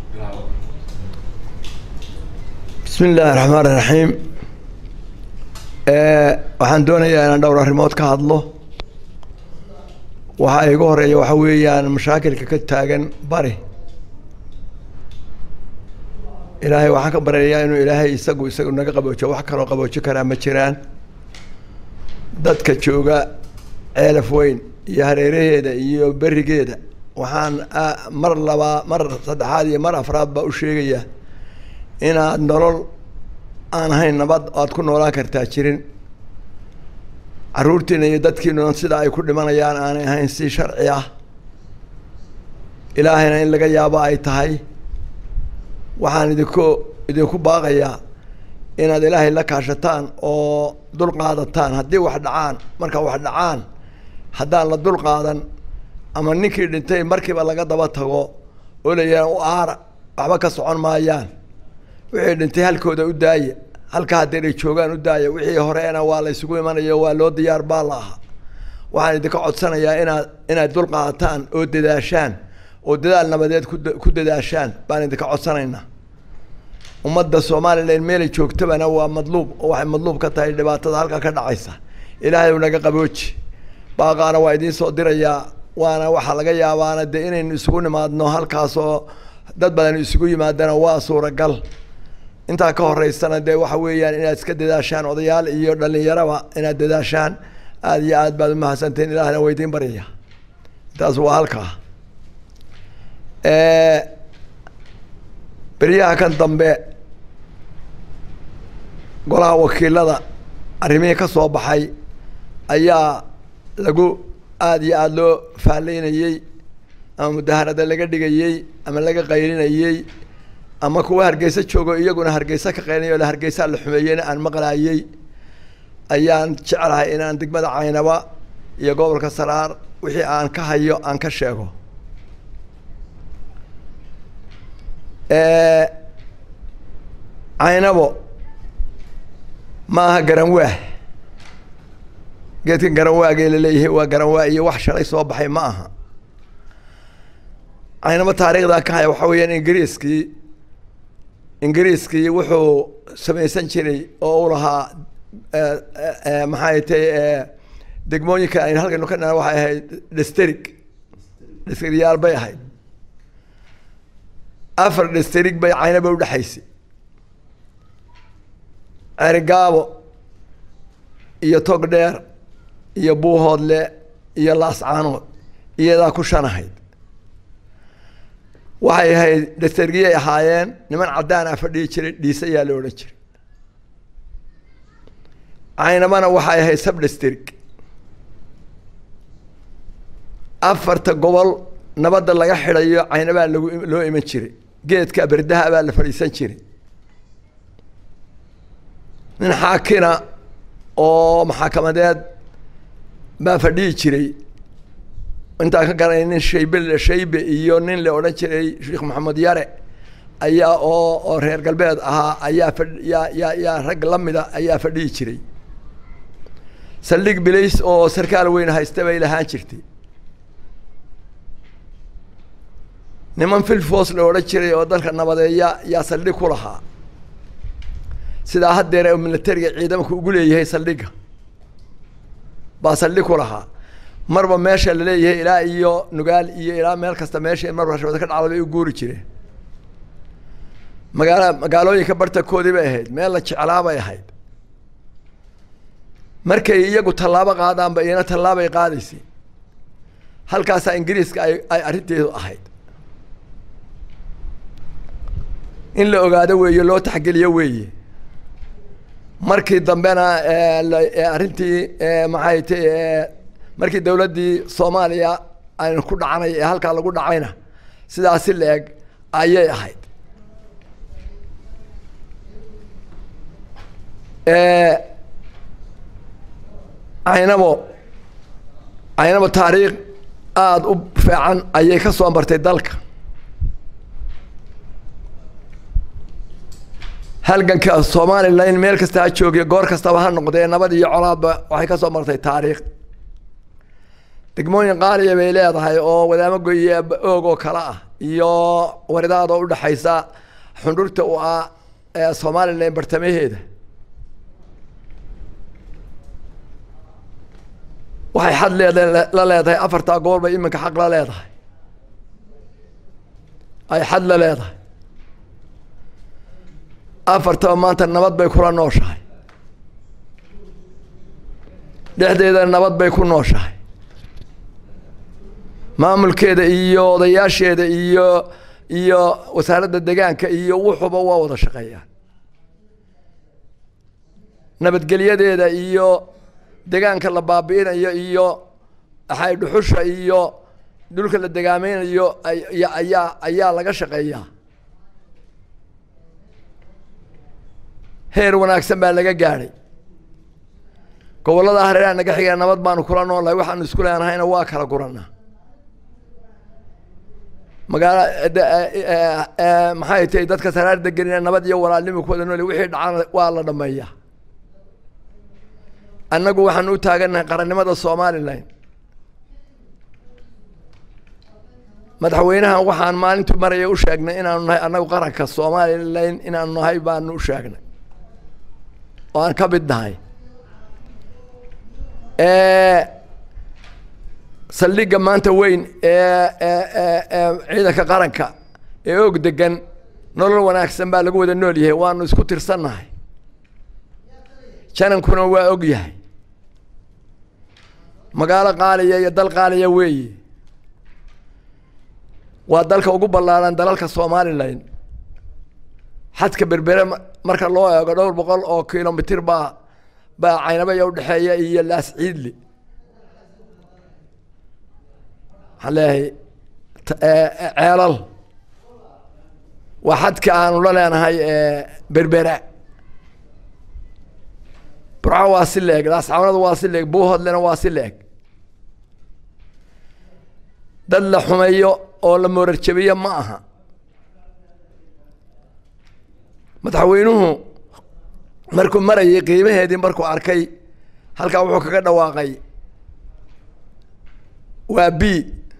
bismi illaahi raxmaan iraxiim waxaan doonayaa inaan dhowr arrimood ka hadlo waxaa igu horeeya waxa weeyaan mashaakilka ka taagan bari ilaahay waxaan ka baryayaa inuu ilaahay isagu isagu naga qaboojo wax kaloo qaboojo karaa ma jiraan dadka jooga ceelaf weyn iyo hareeraheeda iyo berigeeda waxaan mar labaa mar saddexaad iyo mar afraad baa u sheegayaa inaad nolol aan ahayn nabad aad ku noolaan kartaa jirin caruurtiina iyo dadkiinuna sida ay ku dhimanayaan aanay ahayn si sharci ah ilaahayna in laga yaabo ay tahay waxaan idinku idinku baaqayaa inaad ilaahay la kaashataan oo dul qaadataan haddii wax dhacaan marka wax dhacaan haddaan la dul qaadan ama ninkii dhintay markiiba laga daba tago oo la yidhaha u aara waxba ka socon maayaan wixii dhintay halkooda u daaya halka haddii ay joogaan u daaya wixii horeena waa la isugu imanayo waa loo diyaar baa la ahaa waxaan idinka codsanayaa inaad inaad dul qaadataan oo dadaashaan oo dadaal nabadeed ku ku dadaashaan baan idinka codsanaynaa ummadda somalilan meelay joogtabana waa madluub oo waxay madluub ka tahay dhibaatada halka ka dhacaysa ilaahay naga qabooji baaqaana waa idiin soo dirayaa waana waxaa laga yaabaana dee inaynu isugu nimaadno halkaasoo dad badan isugu yimaadana waa suuragal intaa ka horeysana dee waxa weeyaan inaad iska dadaashaan odayaal iyo dhalinyaraba inaad dadaashaan aada iyo aad baad umahadsantahin ilahna waa idiin baryaya intaas waa halkaa beryaha kan dambe golaha wakiilada arrimihii ka soo baxay ayaa lagu aada iyo aada loo faallaynayey ama mudaharada laga dhigayey ama laga qaylinayey ama kuwa hargeysa joogo iyaguna hargeysa ka qaylinay o hargeysaa la xumeeyeyna aan maqlaayey ayaan jeclahay inaan degmada caynaba iyo gobolka saraar wixii aan ka hayo aan ka sheego caynabo ma aha garanwaah geedkan garanwaagee laleeyahay waa garanwaa iyo wax shalay soo baxay ma aha caynabo taariikhdaa ka haya waxaa weeyaan ingiriiskii ingiriiskii wuxuu samaysan jiray oo u lahaa maxay tay degmooyinka aynu halkaynu ka dhana waxay ahayd desterig desterigyaal bay ahayd afar desterig bay caynaba udhexaysay cerigaabo iyo tog dheer iyo buuhoodle iyo laascaanood iyadaa ku shan ahayd waxay ahayd destergiyay ahaayeen niman caddaan ah fadhiyi jiray dhiise ayaa la odhan jiray caynabana waxay ahayd sabdesterig afarta gobol nabadda laga xidhayo caynabaa lagu loo iman jiray geedka berdaha baa la fadhiisan jiray nin xaakina oo maxaakamadeed baa fadhihi jiray intaan ka garanay nin shaybe shaybe iyo nin la odhan jiray sheekh maxamed yare ayaa oo oo reer galbeed ahaa ayaa fadh yaa yaa yaa rag lamida ayaa fadhihi jiray saldhig bilays oo sarkaal weyn haysta bay lahaan jirtay niman filfos la odhan jiray oo dalka nabadeeya yaa saldhig ku lahaa sidaa haddeer militariga ciidamku ugu leeyahay saldhigga baa saldhig ku lahaa marba meesha laleeyahay ilaa iyo nugaal iyo ilaa meel kasta meesha marba rashwada ka dhacda bay u guuri jireen magaala magaalooyinka bartankoodii bay ahayd meel la jeclaa bay ahayd markay iyagu tallaabo qaadaanba iyana tallaabay qaadaysay halkaasaa ingiriiska ay ay arrinteedu ahayd in la ogaado weeye loo taxgeliyo weeye markii dambena arrintii maxay ta markii dawladdii soomaaliya aynu ku dhacanay ee halkaa lagu dhacayna sidaasi la-eg ayay ahayd caynabo caynabo taariikh aada u fiican ayay ka soo martay dalka halganka somalilan meel kasta ha joogiyo goor kastaba ha noqdee nabad iyo colaadba waxay ka soo martay taariikh degmooyin qaaliya bay leedahay oo wadaamo goye oog oo kale ah iyo waridaada oo udhexaysa xundhurta u ah ee somalilan bartamaheeda waxay xad leeda la leedahay afartaa gobol bay iminka xaq la leedahay ay xad la leedahay afartaba maanta nabad bay kula nooshahay dhexdeeda nabad bay ku nooshahay maamulkeeda iyo odayaasheeda iyo iyo wasaaradda degaanka iyo wuxuuba waa wada shaqeeyaan nabadgelyadeeda iyo degaanka la baabi'inayo iyo axay dhuxusha iyo dhulka la degaameynayo ayaa ayaa laga shaqeeyaa heer wanaagsan baa laga gaadhay gobollada hareeraha naga xigaya nabad baanu kula noolahay waxaanu isku leenahayna waa kala guranaa magaala maxay tahay dadka saraar degenina nabad iyo walaalnimo ku wada nool wixii dhacana waa la dhameeyaa annagu waxaanu u taagannahay qarannimada somalilan madaxweynahan waxaan maalintu maraya u sheegnay inaanu nahay annagu qaranka somalilan inaanu nahay baanu u sheegnay oo aan ka mid nahay saldhigga maanta weyn ee ciidanka qaranka ee og degan nolol wanaagsan baa lagu wada nool yahay waanu isku tirsannahay janankuna waa og yahay magaalo qaaliya iyo dal qaaliya weeye waa dalka ugu ballaaran dalalka somalilan xadka berbere marka loo eego dhowr boqol oo kilomitir baa baa caynabaya udhexeeya iyo laas ciidli waxaan leeyahay ceelal waa xadka aanu la leenahay berbera burco waa si leeg laascawnadu waa si leeg buuhodlena waa si leeg dad la xumeeyo oo la moorarjabiyo ma aha madaxweynuhu markuu marayay qiimaheedii markuu arkay halkaa wuxuu kaga dhawaaqay waa b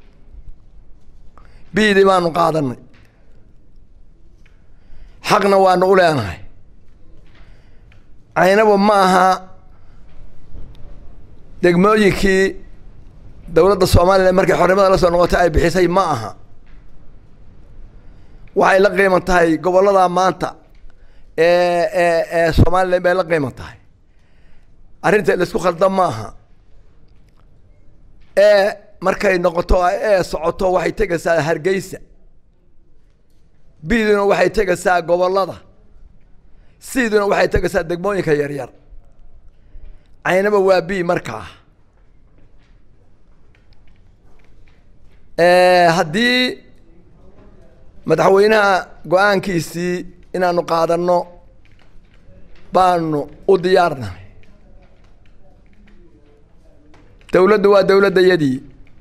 bdii baanu qaadanay xaqna waanu u leenahay caynaba ma aha degmooyinkii dowladda somalilan markay xornimada la soo noqotay ay bixisay ma aha waxay la qiiman tahay gobollada maanta ee ee ee somalilan bay la qiiman tahay arrinta laisku khaldan ma aha ee markay noqoto ee socoto waxay tegaysaa hargeysa biduna waxay tegaysaa gobollada siduna waxay tegaysaa degmooyinka yaryar caynaba waa b markaa haddii madaxweynaha go-aankiisii inaanu qaadanno baanu u diyaarnahay dowladdu waa dowladdayadii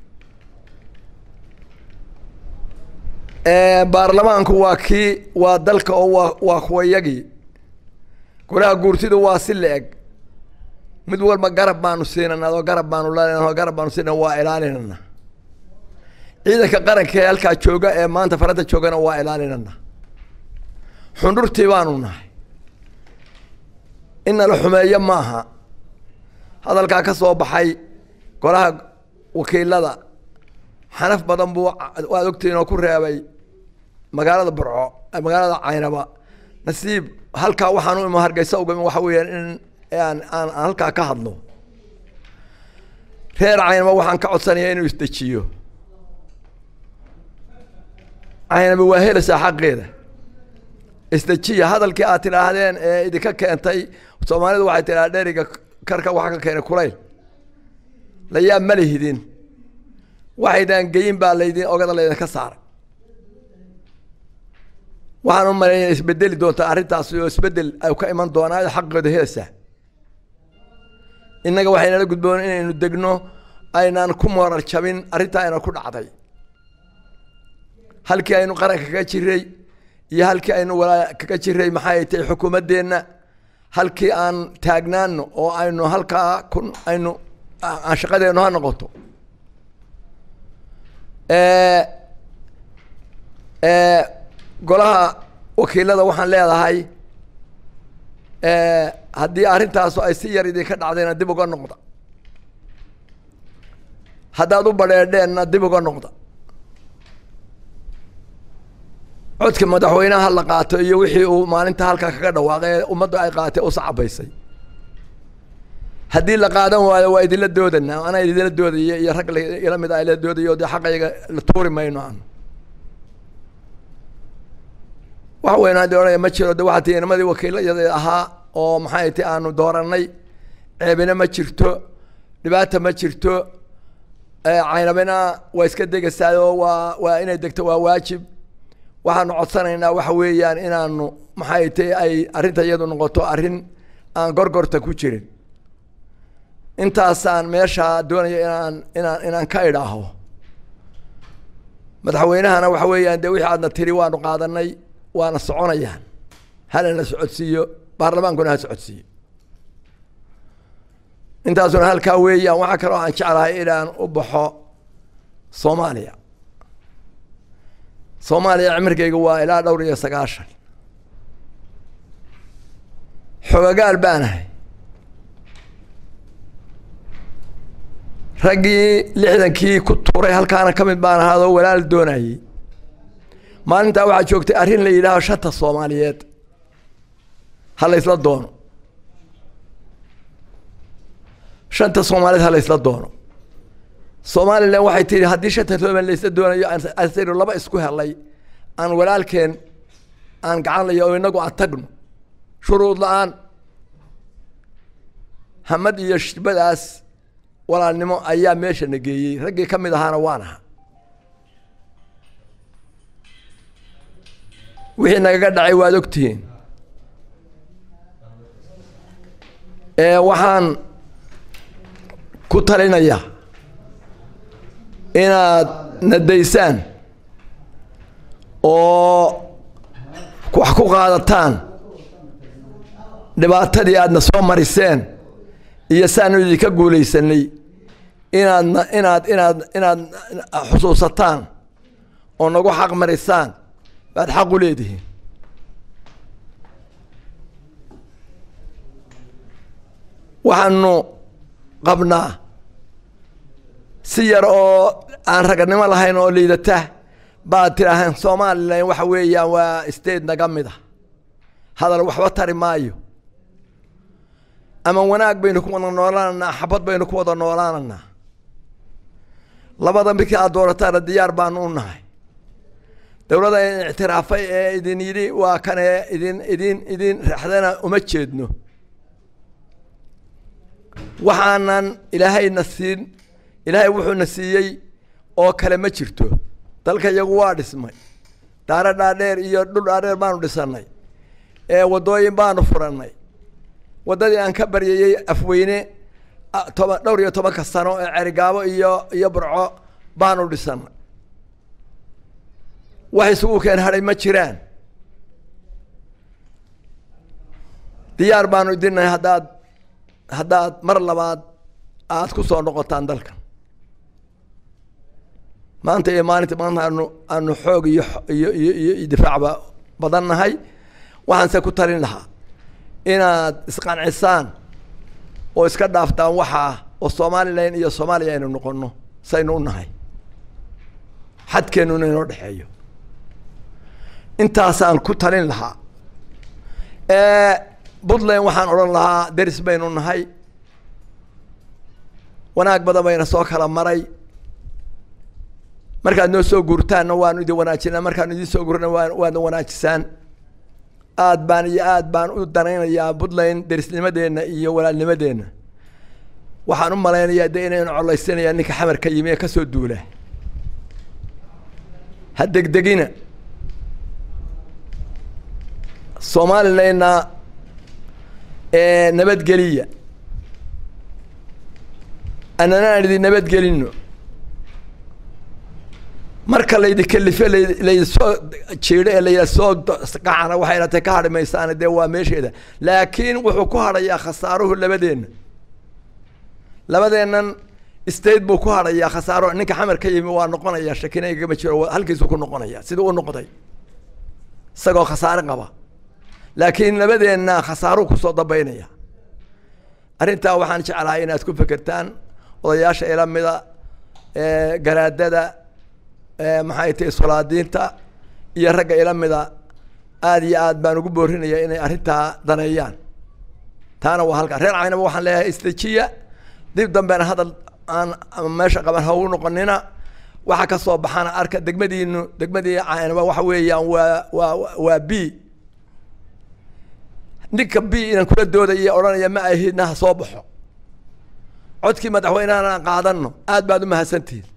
baarlamaanku waa kii waa dalka oo waa waa kuwayagii golaha guurtidu waa si la-eg mid walba garab baanu siinana adoo garab baanu leenaho garab baanu siinana waa ilaalinana ciidanka qaranka ee halkaa jooga ee maanta farada joogana waa ilaalinana xundhurtii baanu nahay in nala xumeeyo maaha hadalkaa ka soo baxay golaha wakiilada xanaf badan buu waad ogtihiin oo ku reebay magaalada burco magaalada caynaba nasiib halkaa waxaan u imo hargeysa uga waxa weeyaan in aan aan halkaa ka hadlo reer caynaba waxaan ka codsanaya inuu isdejiyo caynaba waa helaysaa xaqeeda isdejiya hadalkii aad tidhaahdeen ee idinka keentay soomaalidu waxay tidhaha dheriga karka waxa ka keenay kulayl layaab ma lihidin waxaydaan geyin baa laydin ogada laydinka saaray waxaan u maleynaya isbedeli doontaa arrintaasi oo isbedel ay ka iman doonaa xaqooda helaysaa innaga waxaynala gudboon inaynu degno aynaan ku moorar jabin arrintaa ayna ku dhacday halkii aynu qaranka kaga jiray iyo halkii aynu walaa kaga jiray maxay tahay xukuumaddeenna halkii aan taagnaano oo aynu halkaa ku aynu aan shaqadeennu ha noqoto golaha wakiilada waxaan leedahay haddii arrintaasu ay si yar idinka dhacdayna dib uga noqda haddaad u badheedheenna dib uga noqda codka madaxweynaha la qaato iyo wixii uu maalinta halkaa kaga dhawaaqay ee ummadda ay qaatay u sacabaysay haddii la qaadan waayo waa idinla doodanaa anaa idinla doodaya iyo rag ila mid a ila doodayo dee xaqayga la tuuri mayno aan wax weynaa de odhanaya ma jiro de waxaa tii inamadii wakiilayada ahaa oo maxay ti aanu dooranay ceebina ma jirto dhibaata ma jirto caynabina waa iska degaysaa oo waa waa inay degto waa waajib waxaanu codsanaynaa waxa weeyaan inaanu maxay ti ay arrinta iyadu noqoto arrin aan gorgorta ku jirin intaasaan meeshaa doonaya inaan inaan inaan ka idhaaho madaxweynahana waxa weeyaan de wixii aadna tiri waanu qaadanay waana soconayaan hala la socodsiiyo baarlamaankuna ha socodsiiyo intaasuna halkaa weeyaan waxaa kaloo aan jeclahay inaan u baxo soomaaliya soomaaliya cimrigayga waa ilaa dhowr iyo sagaashan xogagaal baanahay raggii lixdankii ku tuuray halkaana ka mid baan ahaadoo walaal doonayey maalintaa waxaa joogtay arrin la yidhaaho shanta soomaaliyeed ha la ysla doono shanta soomaaliyeed ha la ysla doono somalilan waxay tihi haddii shanta somalilan laysla doonayo asaynu laba isku helay aan walaalkeen aan gacan layo oo inagu aan tagno shuruud la-aan hamad iyo shibadaas walaalnimo ayaa meesha na geeyey raggii ka mid ahaana waan aha wixii nagaga dhacay waad ogtihiin waxaan ku talinayaa inaad nadaysaan oo wax ku qaadataan dhibaatadii aadna soo mariseen iyo saanu idinka guulaysanay inaadna inaad inaad inaad xusuusataan oo nagu xaq marisaan baad xaq u leedihiin waxaanu qabnaa si yar oo aan raganimo lahayn oo liidata baad tidhaaheen somalilan waxa weeyaan waa state naga mid a hadal waxba tari maayo ama wanaag baynu ku wada noolaananaa xabad baynu ku wada noolaananaa labada midkii aad doorataana diyaar baanu u nahay dowladda idin ictiraafay ee idin yidhi waa kan ee idin idin idin raxdana uma jeedno waxaanan ilaahayna siin ilaahay wuxuuna siiyey oo kale ma jirto dalka iyagu waa dhismay daaro dhaadheer iyo dhul dhaadheer baanu dhisanay ee waddooyin baanu furannay waddadii aan ka baryayey afweyne toban dhowr iyo tobanka sano ee cerigaabo iyo iyo burco baanu dhisanay wax isugu keen hadhay ma jiraan diyaar baanu idinnahay haddaad haddaad mar labaad aada ku soo noqotaan dalkan maanta iyo maalinta maanta aanu aanu xoog iyo iyo iyo iyo difaacba badan nahay waxaanse ku talin lahaa inaad isqancisaan oo iska dhaaftaan waxaa oo somalilan iyo soomaaliya aynu noqono saynu u nahay xadkeennuna inoo dhexeeyo intaasaan ku talin lahaa puntland waxaan odhan lahaa deris baynu nahay wanaag badan bayna soo kala maray markaad noo soo guurtaanna waanu idin wanaajinaa markaanu idin soo guurna waa waadna wanaajisaan aad baan iyo aad baan u danaynayaa puntland derisnimadeenna iyo walaalnimadeenna waxaan u malaynayaa de inaynu collaysanayaan ninka xamar ka yimi ee kasoo duula ha degdegina somalilandna nabadgeliya annana aan idin nabadgelino marka laydikalife laydisoo jiidho ee laydasoo gacana waxay ratay ka hadhi maysaane dee waa meesheeda laakiin wuxuu ku hadhayaa khasaaruhu labadeenna labadeennan state buu ku hadhayaa khasaaro ninka xamar ka yimi waa noqonaya shakina igama jiro halkiisuu ku noqonaya siduu u noqday isagoo khasaare qaba laakiin labadeenna khasaaruu kusoo dambaynaya arrintaa waxaan jeclahay inaad ku fekertaan odayaasha ila mida garaadada maxay tahay solaadiinta iyo ragga ila mida aada iyo aad baan ugu boorinaya inay arrintaa daneeyaan taana waa halkaa reer caynaba waxaan leeyahay istajiya dib dambeena hadal aan meesha qaban ha u noqonina waxa ka soo baxana arka degmadiinu degmadii caynaba waxa weeyaan waa waa waa b ninka b inaan kula doodaya odhanaya ma ahidna ha soo baxo codkii madaxweynehana aan qaadano aad baad u mahadsantihin